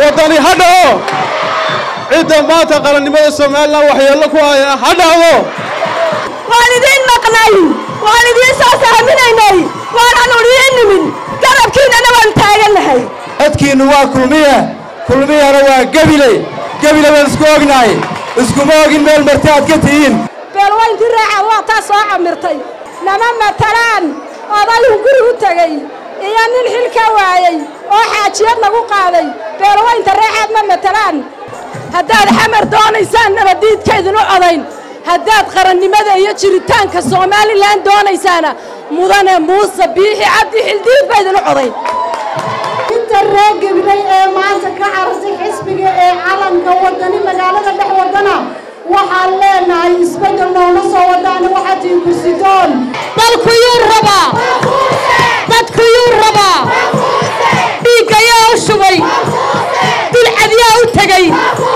waddani ha dhaco cidda maanta qarannimada somalilan waxyeello ku haya ha dhacdo waan idiin maqnay waan idiin soo sahminaynay waanan idiin nimin garabkiinnana waan taagannahay codkiinnu waa kulmiye kulmiyana waa gebile gebile baan isku ognahay iskuma ogin meel marti aad ka tihiin beelwayntii raaca waa taa soo camirtay nama matalaan odayuu guri u tegey iyo nin xil ka waayey oo xaajiyad lagu qaaday beelwaynta raacaad ma matalaan haddaad xamar doonaysaan nabaddiidkaydinu codayn haddaad qarannimada iyo jiritaanka somalilan doonaysaana mudane muuse biixi cabdi xildiid baydinu codayn inta reer gabilay ee maanta ka carartay xisbiga ee calanka wadani magaalada dhex wadana waxaan leenahay isbeddel noona soo wadaana waxaa tii kursidoon dalku yuu rabaa dadku yuu rabaa dhiiggayaa u shubay dulcadyaa u tegey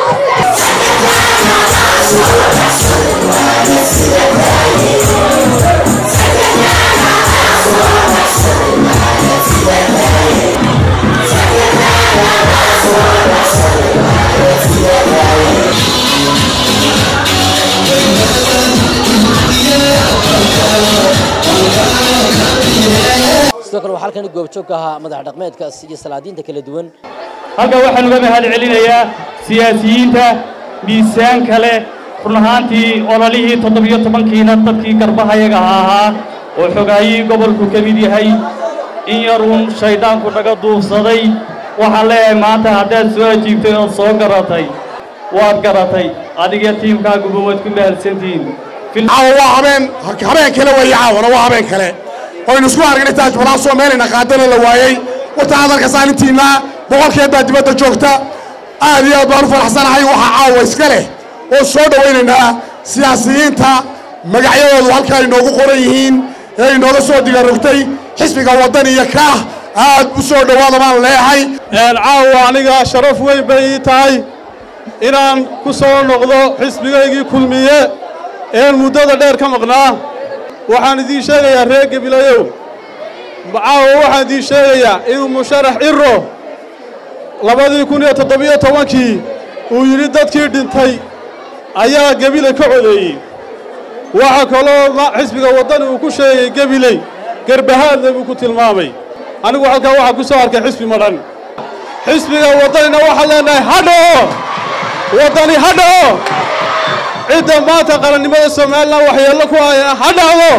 sidoo kale waxaa halkan goobjoog ka ahaa madax dhaqmeedkaas iyo salaadiinta kala duwan halkan waxaan uga mahad celinayaa siyaasiyiinta miisaanka leh run ahaantii ololihii toddobiyo tobankiina dadkii garbahayaga ahaa oo xogaayii gobolku ka mid yahay in yaruun shayddaanku naga duubsaday waxaan leeyahay maanta haddaad soo ajiibtay ood soo garatay waad garatay adiga tiimkaaguba waad ku mahadsantihiin caawa waa habeen habeen kale weeye caawana waa habeen kale oynu isku aragnay taajbalaasoo meelayna qaadana la waayey warta hadalka saalintiinna boqolkeed baa dibadda joogta aad iyo aad baan u faraxsanahay waxaa caawa iska leh oo soo dhowaynaynaa siyaasiyiinta magacyadoodu halka ay noogu qoran yihiin ee inooga soo digarogtay xisbiga waddan iyo kaah aad u soo dhowaada baan leeyahay caawa aniga sharaf weyn bay ii tahay inaan ku soo noqdo xisbigaygii kulmiye een muddada dheer ka maqnaa waxaan idiin sheegayaa reer gebilayow caawa waxaan idiin sheegayaa inuu musharax ciro labadii kun iyo toddobiyo tobankii uu yidhi dadkii dhintay ayaa gebiley ka codeeyey waxaa kaloo xisbiga waddani uu ku sheegay gebiley garbahaadle buu ku tilmaamay anigu halkaa waxaa ku soo arkay xisbi madhan xisbiga waddanina waxaan leenahay ha dhaco waddani ha dhaco cidda maanta qarannimada somalilan waxyeello ku haya ha dhacdo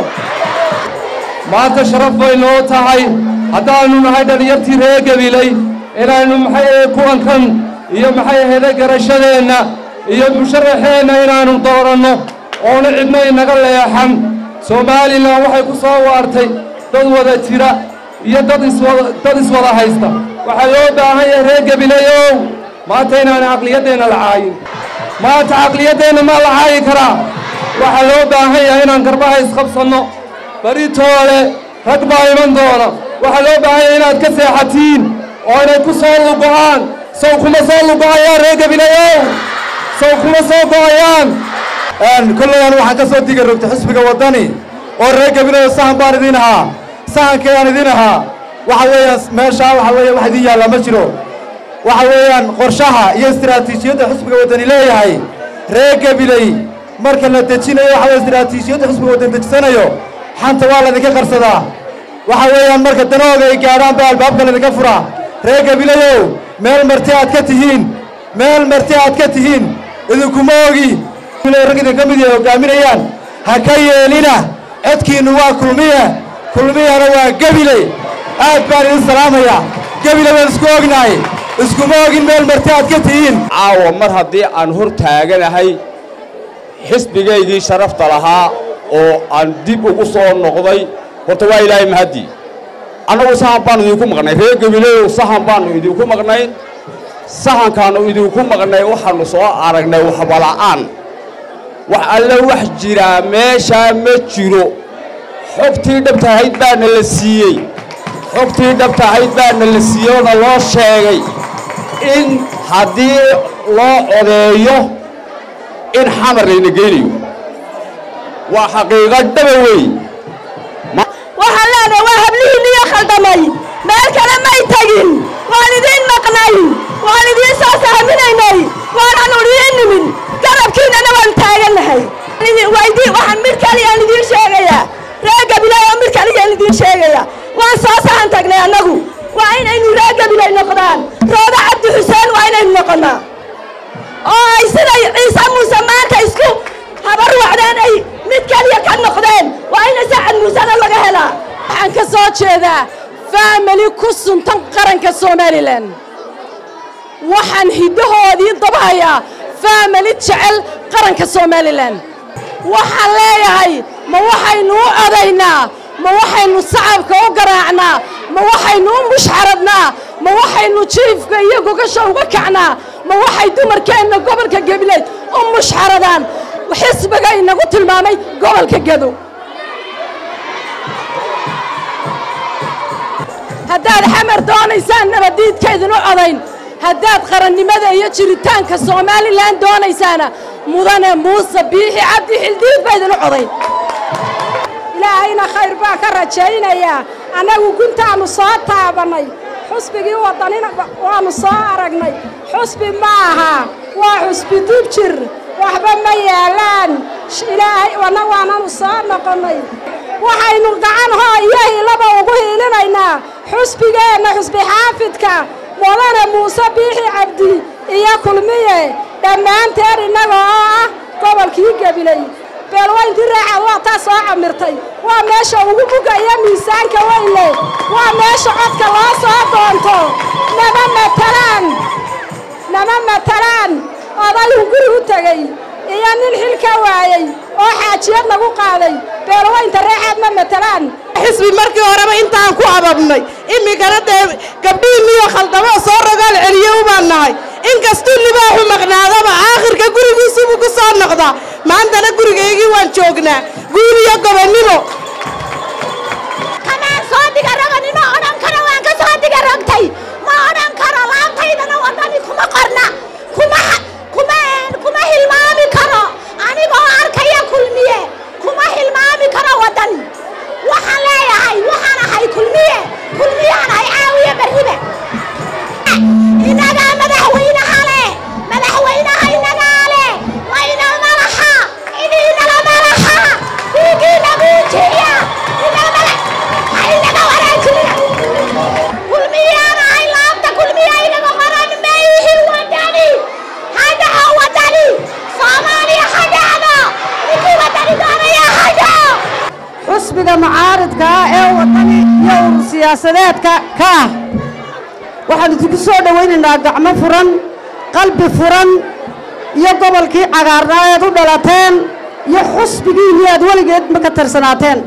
maanta sharaf bay noo tahay haddaannu nahay dhallinyartii reer gabiley inaannu maxay ahe kuwankan iyo maxay ahayde garashadeenna iyo musharaxeenna inaannu dooranno oona cidna inaga leexan somalilan waxay ku soo waartay dad wada jira iyo dad iswada dad iswada haysta waxaa loo baahan yahay reer gabileyow maanta inaanu caqliyaddeenna la caayin maanta caqliyaddeenna maa la caayi karaa waxaa loo baahan yahay inaan garbaha isqabsanno baritoole rag baa iman doona waxaa loo baahan yahay inaad ka seexatiin oo inay ku soo lugo'aan sow kuma soo lugo'ayaan reer gabileyow sow kuma soo go'ayaan kollayaan waxaan ka soo diga rogtay xisbiga waddani oo reer gabileyo sahan baan idin ahaa sahankii aan idin ahaa waxa weeyaan meeshaa waxa weeye wax idin yaallaa ma jiro waxa weeyaan qorshaha iyo istiraatiijiyadda xisbiga waddani leeyahay reer gabiley marka la dejinayo waxa weye istiraatiijiyadda xisbiga waddan dejisanayo xanta waa laydinka qarsadaa waxa weeyaan marka danahooga ay gaadhaan baa albaabka laydinka furaa reer gabilayow meel marti aad ka tihiin meel marti aad ka tihiin idinkuma ogi rag idinka mid yahay hoggaaminayaan ha ka yeelina codkiinnu waa kulmiye kulmiyana waa gebile aad baan idin salaamayaa gebile baan isku ognahay iskuma ogin meel marti aad ka tihiin caawa mar haddii aan hor taaganahay xisbigaygii sharafta lahaa oo aan dib ugu soo noqday horta waa ilaahay mahaddi annagu sahan baannu idinku maqnay reer gabileyow sahan baannu idinku maqnay sahankaannu idinku maqnay waxaannu soo aragnay waxbala'aan wax alle wax jiraa meeshaa ma jiro xogtii dhabtahayd baana la siiyey xogtii dhabtahayd baana la siiyey oona loo sheegay in haddii loo codeeyo in xamar layna geynayo waa xaqiiqo dhaba wey waxaan leenahay waa hablihiinniyo khaldamay meel kale may tegin waan idiin maqnay waan idiin soo saaminaynay waanaan udiin nimin garabkiinana waan taagannahay waxaan mid kaliyaan idiin sheegayaa reer gabilay oo mid kaliyaan idiin sheegaya waan soo sahan tagnay annagu waa inaynu reer gabilay noqdaan rooda cabdi xuseen waa inaynu noqonnaa oo ay siday ciise muuse maanta isku habar wacdeen ay mid kaliya ka noqdeen waa ina sacad muusena laga helaa waxaan ka soo jeedaa faamili ku suntan qaranka somalilan waxaan hiddahoodii dabahayaa faamili jecel qaranka somalilan waxaan leeyahay ma waxaynu u odaynaa ma waxaynu sacabka u garaacnaa ma waxaynu u mushxaradnaa ma waxaynu jiifka iyo gogasha uga kacnaa ma waxay dumarkeenna gobolka gabileed u mushxaradaan xisbiga inagu tilmaamay gobolka gedo haddaad xamar doonaysaan nabaddiidkaydin u odayn haddaad qarannimada iyo jiritaanka somalilan doonaysaana mudane muuse biixi cabdi xildiid baydin u codayn ilaahayna khayr baa ka rajaynayaa annagu guntaannu soo taabannay xusbigii waddanina waannu soo aragnay xusbi ma aha waa xusbi dub jir waxba ma yaalaan ilaahay wana waananu soo noqonnay waxaynu gacan hoo iyo hiilaba ugu hiilinaynaa xusbigeenna xusbi xaafidka mudane muuse biixi cabdi iyo kulmiye dhammaanteen innaga oo ah gobolkii gabilay beelwayntii raaca waa taa soo camirtay waa meesha ugu buga iyo miisaanka weynle waa meesha codka loo soo doonto nama matalaan nama matalaan odayuu guri u tegey iyo nin xil ka waayey oo xaajiyad lagu qaaday beelwaynta reexaad ma matalaan xisbi markii horeba intaan ku ababnay iminkana dee gabdhihii miyo khaldamo soo rogaal celiye ubaan nahay inkastuu libaaxu maqnaadaba aakhirka gurigiisubuu ku soo noqdaa maantana gurigaygii waan joognaa guul iyo gobonnimo kamaan soo diga raganino odhan karo waan ka soo diga ragtay ma odhan karo laabtaydana waddani kuma qorna kuma kuma kuma hilmaami karo anigoo arkaya kulmiye kuma hilmaami karo waddani waxaan leeyahay waxaan ahay kulmiye kulmiyaan ahay caawiye barribe inagaa madaxweynaha leh madaxweynaha inagaa leh wayna malaxa idiinala malaxa dhiigiina muujiya inaga wanaajiniya kulmiyaan ahay laabta kulmiya inaga qoran mayhi wadani hadhaco wadani soomaaliya hadhacdo ninkii wadani doonaya hadhaco xusbiga mucaaridka ah ee wadani iyo urur siyaasadeedka ka ah waxaan idinku soo dhowaynaynaa gacmo furan qalbi furan iyo gobolkii cagaarnaa eed u dhalateen iyo xusbigiinii aad weligeed ma ka tirsanaateen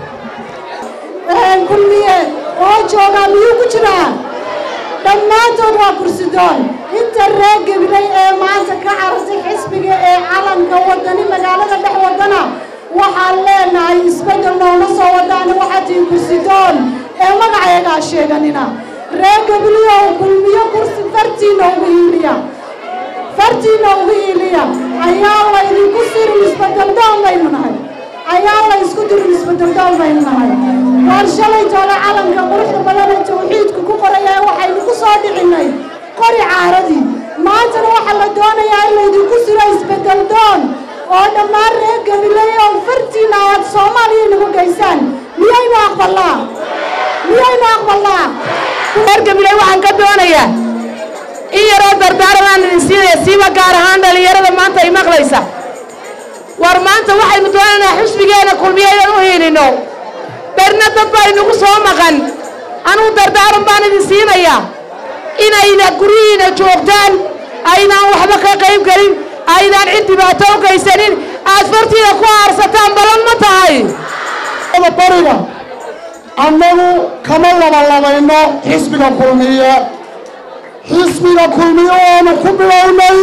kulmiye oo joogaa miyuu ku jiraa dhammaantood waa kursidoon inta reer gabilay ee maanta ka carartay xisbiga ee calanka wadani magaalada dhex wadana waxaan leenahay isbeddel noona soo wadaana waxaa tihi kursidoon ee magaceegaa sheeganina reer gabilyow kulmiyo kursi fartiina ugu hiiliya fartiina ugu hiiliya ayaa laydinku sirin isbeddeldoon baynu nahay ayaa la isku dirin isbeddeldoon baynu nahay waar shalay toole calanka quruxda badan ee tawxiidku ku qoraya waxaynu ku soo dhicinnay qori caaradii maantana waxaa la doonayaa in laydinku siro isbeddeldoon oo dhammaan reer gabiley oo fartiina aad soomaaliya inagu geysaan miyaynu aqbalnaa miyaynu aqbalnaa reer gabiley waxaan ka doonayaa in yaroo dardaaranaan idin siinaya siiba gaar ahaan dhallinyarada maanta ay maqlaysa war maanta waxaynu doonaynaa xusbigeena kulmiye inaan u hiilinno berna dad baa inagu soo maqan anugu dardaaran baan idin siinayaa inayna guryihiina joogtaan aydaan waxba ka qayb gelin aydaan cid dhibaato u geysanin aad fartiida ku aarsataan balan ma tahay bariga annagu kama labalabayno xisbiga kulmiye xisbiga kulmiye oonu ku bilownay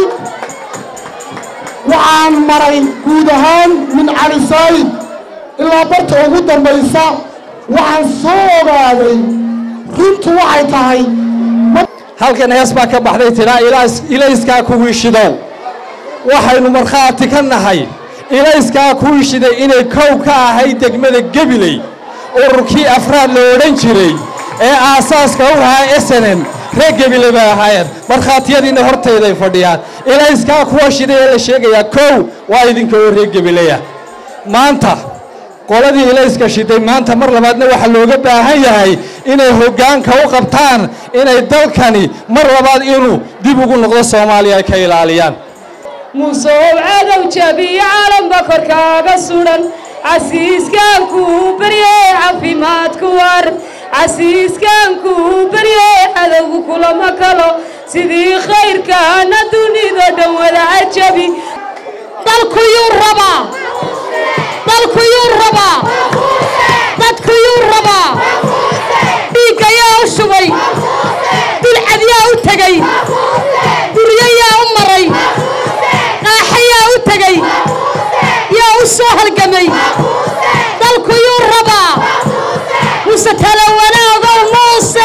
waxaan maray guud ahaan min cali saayid ilaa barta ugu dambaysa waxaan soo ogaaday runtu waxay tahay halkan hees baa ka baxday tidhaa ilayskaa kuwii shidow waxaynu markhaati ka nahay ilayskaa kuwii shiday inay kow ka ahayd degmada gebiley ururkii afraad la odhan jiray ee aasaaska u ahaa esenem reer gebile bay ahaayeen markhaatiyadiina hortayday fadhiyaan ilayskaa kuwa shidaya la sheegayaa kow waa idinka oo reer gebileya maanta qoladii ilayska shiday maanta mar labaadna waxaa looga baahan yahay inay hoggaanka u qabtaan inay dalkani mar labaad inuu dib ugu noqdo soomaaliya ay ka ilaaliyaan muusoob cadow jabiyo caalanba korkaaga sudan casiiskaankuu barye caafimaadku war casiiskaankuu barye cadowgu kulama kalo sidii khayrkaana dunido dhan wada cajabi dalkuyuu rabaa dalkuyuu rabaa dadkuyuu rabaa dhiigga yaa u shubay dulcad yaa u tegey duryo yaa u maray qaaxa yaa u tegey yaa u soo halgamay dalkuyuu rabaa muse tala wanaagow muuse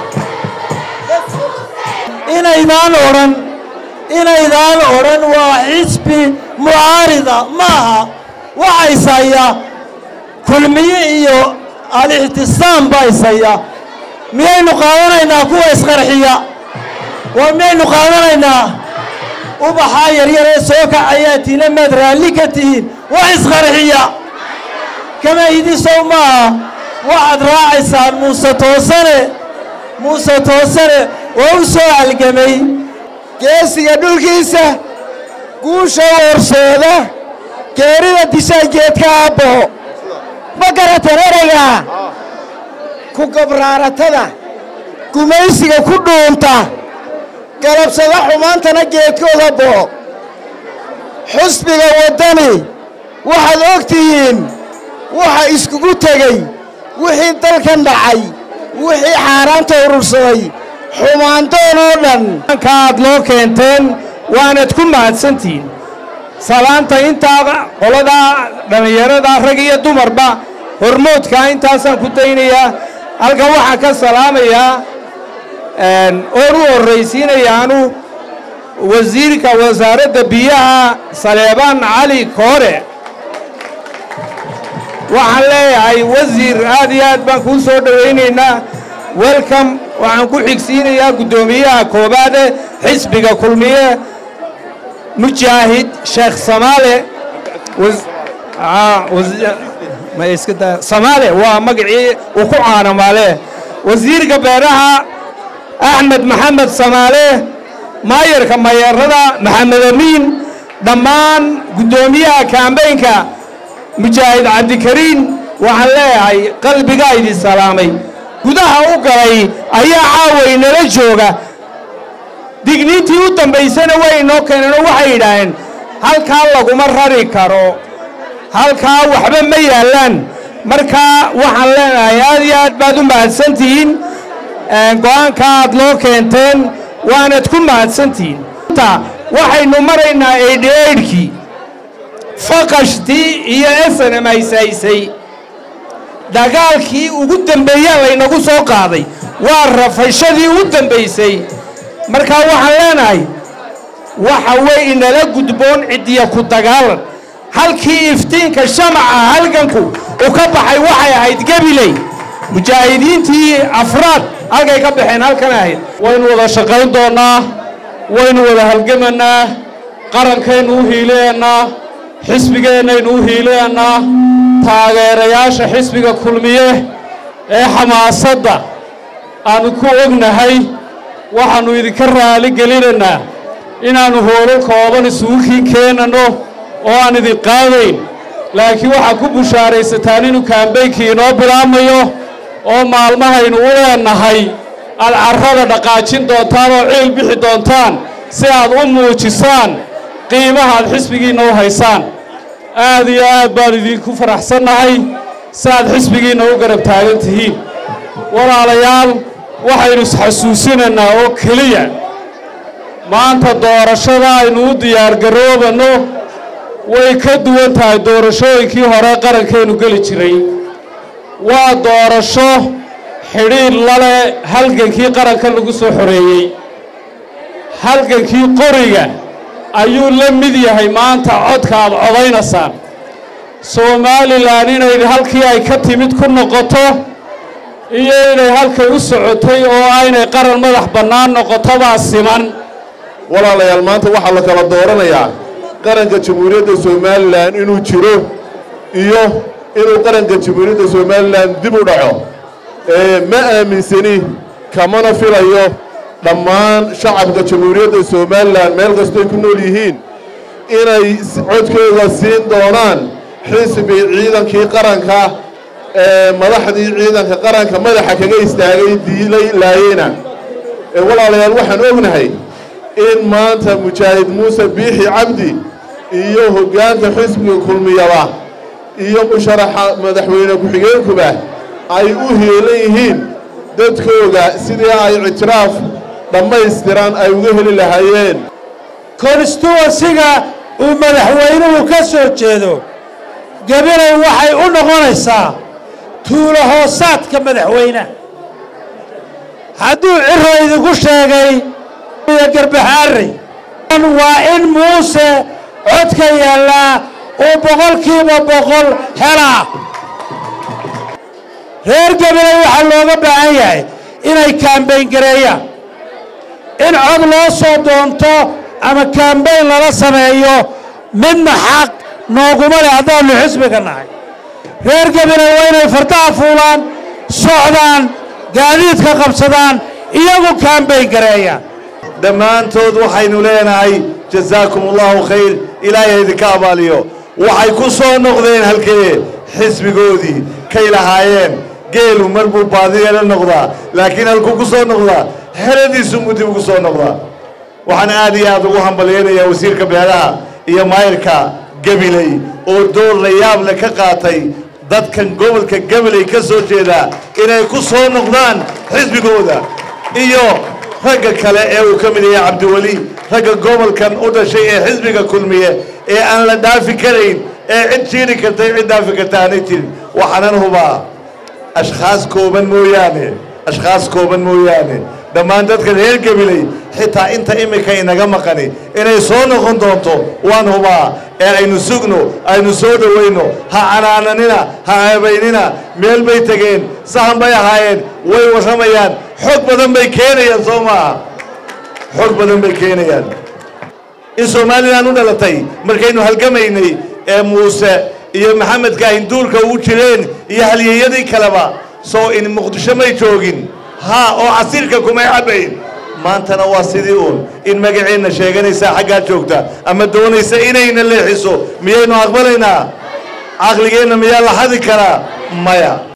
inaydaan odhan inaydaan odhan waa xisbi mucaarida maaha waxa ishaya kulmiye iyo al-ixtisaam baa ishaya miyaynu qaadanaynaa kuwa isqarxiya waa miyaynu qaadanaynaa ubaxaa yaryar ee soo kacayaa tiina maad raalli ka tihiin wax isqarxiya kama idisow maaha waxaad raacaysaan muuse toosane muuse toosane oo u soo halgamay geesiga dhulkiisa guusha worsooda geerida dishaa geedka aabbaho ma garatan ereygaa ku gabraaratada gumaysiga ku dhuunta galabsada xumaantana geedkooda boo xusbiga waddani waxaad og tihiin waxa iskugu tegey wixii dalkan dhacay wixii xaaraanta urursaday xumaandoon oo dhan aad loo keenteen waanad ku mahadsantihiin salaanta intaa qoladaa dhallinyarada rag iyo dumarba hormoodkaa intaasaan ku daynayaa halkan waxaan ka salaamayaa oon u horraysiinayaanu wasiirka wasaaradda biyaha saleebaan cali koore waxaan leeyahay wasiir aad iyo aad baan kuu soo dhowaynaynaa welcome waxaan ku xigsiinayaa guddoomiyaha koobaade xisbiga kulmiye mujaahid sheekh samaale samaale waa magacii uu ku caanamaale wasiirka beeraha axmed maxamed samaale maayarka mayeerada maxamed amiin dhammaan guddoomiyaha kaambeynka mujaahid cabdikariin waxaan leeyahay qalbigaa idin salaamay gudaha u galay ayaa caaway nala jooga digniintii u dambaysana way inoo keeneenoo waxay yidhaaheen halkaa laguma rari karo halkaa waxba ma yaallaan markaa waxaan leenahay aad iyo aad baad u mahadsantihiin go'aanka aad loo keenteen waanad ku mahadsantihiin waxaynu maraynaa eidheedhkii faqashtii iyo esanem haysaysay dagaalkii ugu dembeeyaa laynagu soo qaaday waa rafashadii u dembaysay markaa waxaan leenahay waxa way inala gudboon ciddiya ku dagaalan halkii iftiinka shamaca halganku u ka baxay waxay ahayd gebiley mujaahidiintii afraad halkay ka baxeen halkan ahayd waynu wada shaqayn doonnaa waynu wada halgamannaa qarankaynu u hiileennaa xisbigeennaynu u hiileennaa taageerayaasha xisbiga kulmiye ee xamaasadda aannu ku ognahay waxaannu idinka raali gelinaynaa inaannu hoolo kooban isugu kiin keenanno oo aan idin qaadayn laakiin waxaad ku bushaaraysataan inuu kaambaynkii inoo bilaabmayo oo maalmahaynu u leennahay aad carrada dhaqaajin doontaan oo ciil bixi doontaan si aad u muujisaan qiimaha aad xisbigiinna u haysaan aad iyo aad baan idinku faraxsannahay si aad xisbigiinna u garab taagan tihiin walaalayaal waxaynu isxasuusinaynaa oo keliya maanta doorashada aynu u diyaargaroobanno way ka duwan tahay doorashooyinkii hore qarankeennu geli jiray waa doorasho xidhiidh lale halgankii qaranka lagu soo xoreeyey halgankii qoriga ayuu la mid yahay maanta codka aad codaynaysaan somalilan inay halkii ay ka timid ku noqoto iyo inay halkay u socotay oo aynay qaran madax bannaan noqotobaa siman walaalayaal maanta waxaa la kala dooranayaa qaranka jamhuuriyadda somalilan inuu jiro iyo inuu qaranka jamhuuriyadda somalilan dib u dhaco ma aaminsani kamana filayo dhammaan shacabka jamhuuriyadda somalilan meel kastoy ku nool yihiin inay codkooda siin doonaan xisbi ciidankii qaranka ee madaxdii ciidanka qaranka madaxa kaga istaagay diilay laayena walaalayaal waxaan ognahay in maanta mujaahid muuse biixi cabdi iyo hoggaanka xisbiga kulmiyaba iyo musharaxa madaxweyne ku-xigeenkuba ay u heelan yihiin dadkooda sidii ay ictiraaf dhammaystiran ay uga heli lahaayeen konstituensiga uu madaxweynuhu ka soo jeedo gabilay waxay u noqonaysaa tuulo hoosaadka madaxweynaha hadduu ciro idinku sheegay garbaxaarey waa in muuse codka yaallaa uu boqolkiiba boqol helaa reer gabiley waxaa looga baahan yahay inay kaambayn gareeyaan in cod loo soo doonto ama kaambayn lala sameeyo midna xaq nooguma leh haddaannu xisbiga nahay reer gabiley waa inay fardaha fuulaan socdaan gaadiidka qabsadaan iyagu kaambayn gareeyaan dhammaantood waxaynu leenahay jasaakum allahu khayr ilaahay idinka abaaliyo waxay ku soo noqdeen halkee xisbigoodii kay lahaayeen geelu mar buu baadiyeela noqdaa laakiin halkuu ku soo noqdaa xeradiisu mudib ugu soo noqdaa waxaan aad iyo aad ugu hambalyaynayaa wasiirka beelaha iyo maayirka gabiley oo door la yaable ka qaatay dadkan gobolka gabiley ka soo jeedaa inay ku soo noqdaan xisbigooda iyo ragga kale ee uu ka mid yahay cabdiweli ragga gobolkan u dhashay ee xisbiga kulmiye ee aan la dhaafi karayn ee cid jiiri kartay cid dhaafi karta aanay jirin waxaanan hubaa ashkhaas kooban mooyaane ashkhaas kooban mooyaane dhammaan dadka reer gabiley xitaa inta imika inaga maqani inay soo noqon doonto waan hubaa ee aynu sugno aynu soo dhowayno ha canaananina ha ceebaynina meel bay tegeen sahan bay ahaayeen way warramayaan xog badan bay keenayaan soo maaha xog badan bay keenayaan in somalilan u dhalatay markaynu halgamaynay ee muuse iyo maxamedka hinduulka ugu jireen iyo halyeeyadii kaleba soo in muqdisho may joogin haa oo casiirka kumay cabbayn maantana waa sidii uun in magaceenna sheeganaysaa xaggaa joogta ama doonaysa inayna leexiso miyaynu aqbalaynaa caqligeenna miyaa la xadi karaa maya